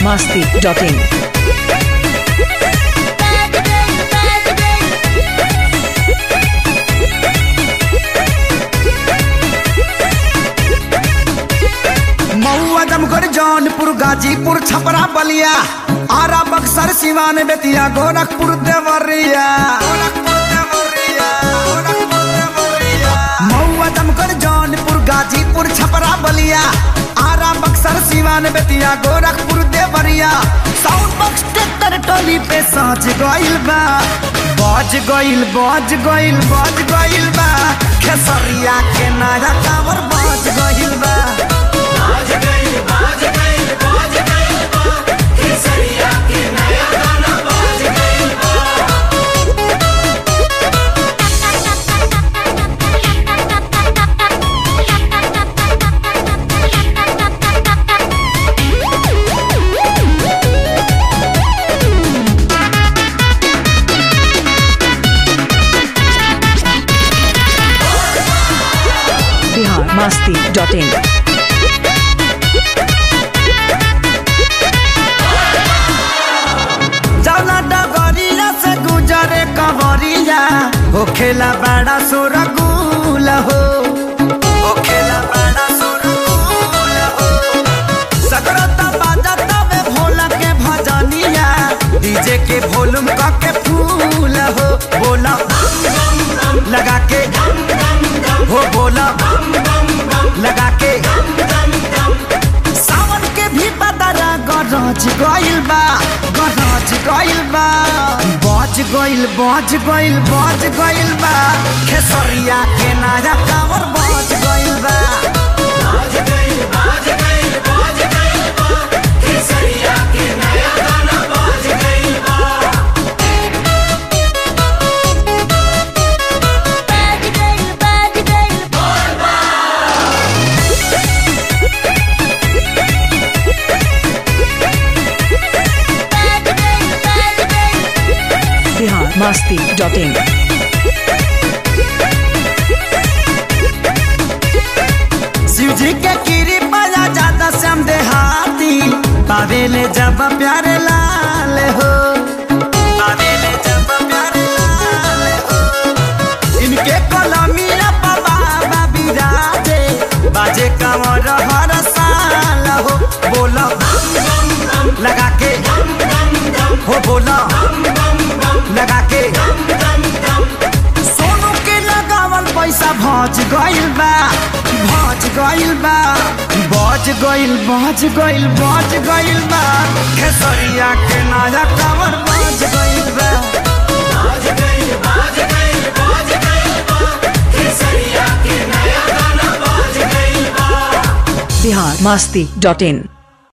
masti.in. Mau Azamgarh Jaunpur Ghazipur Chhapra Ballia Ara Buxar Siwan Bettiah Gorakhpur Deoria Mau Azamgarh Jaunpur Ghazipur Chhapra Ballia Ara Buxar Siwan Bettiah Gorakhpur Deoria sound box tractor टोली पे साँच गइल बा बज गइल बज गइल बज गइल बा खेसरिया के नया टावर बज गइल बा Bihar masti.in. जौना डगरिया से गुजरे कवरिया हो खेला बड़ा सुरगुल हो हो खेला बड़ा सुरगुल हो सकरता बाजता में भोला के भजनिया डीजे के वॉल्यूम का के फूल हो बोला लगा के हो बोला लगा के सावन के भी बदरा गरज गइल बा गरज गइल बा बज गइल बज गइल बज गइल बा खेसरिया के नया टावर बज गइल बा Bihar masti.in. शिव जी के गिरी बजा ज्यादा श्याम देहाती पावेले जब प्यारे लाल हो पावेले जब प्यारे लाल हो इनके कलमिया बाबा बिराजे बाजे कमर हर साल हो बोला लगा के हो बोला लगा के सोनू के लगावल पैसा भज गइल बा भज गइल बा बज गइल बज गइल बज गइल बा खेसरिया के नया टावर बज गइल बा Bihar masti.in.